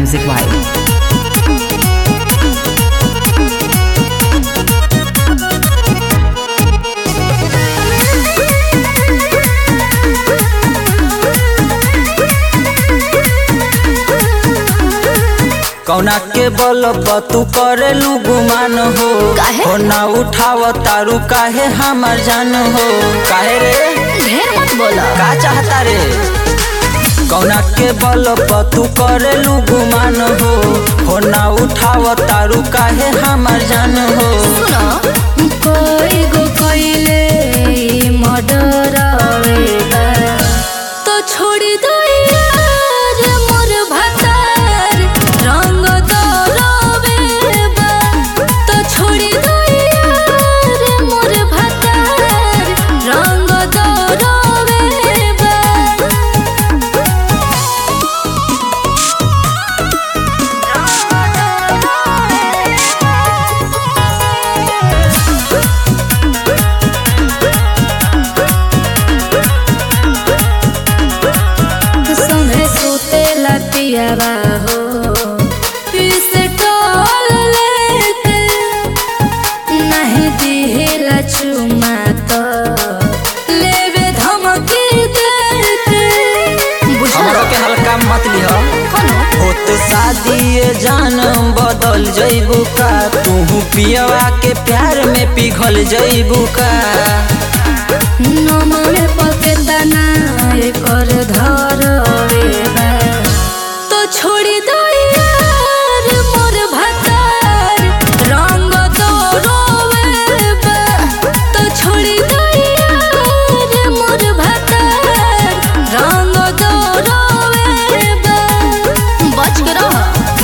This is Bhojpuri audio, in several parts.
Music Vibe. कौना के बल तू करेलू गुमान हो काहे? हो ना उठाव तारू काहे हमार जान हो काहे रे ढेर मत बोला का चाहता रे कौना के बल तू करेलू गुमान हो हो ना उठाव तारू काहे हमार जान हो सुनो कोई गो कोइले मर्डर तो छोड़ी दो यार मोर भतार रंग दरवे तो छोड़ी दो यार मोर भतार रंग दरवे संगे सुते लतियावा हो इसे टोल लेके नहीं दिहेला चुमा तो लेवे धमकी देके हमरो के हल्का मत लिह होत शादी ये जान बदल जइबू का तू पियवा के प्यार में पिघल जइबू का नमरे पकेतना एकर धरवे बा तो छोड़ी दो यार मोर भतार रंग दरवे बा तो छोड़ी दो यार मोर भतार रंग दरवे बा बच के रह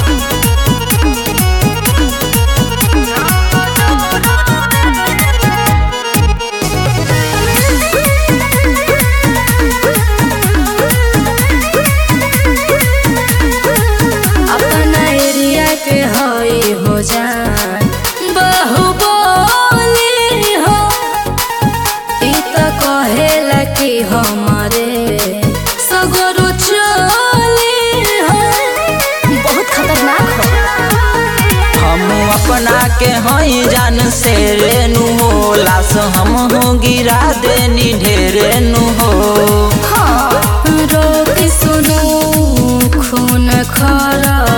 अपना एरिया के हई हो जान बाहुबली हो ई त कहेला कि हमारे सगरो चली हो बहुत खतरनाक हो हम अपना के हई जान से रेनु हो लाश हम हो गिरा देनी ढेरेनु हो हाँ रोक सुनो खून खरा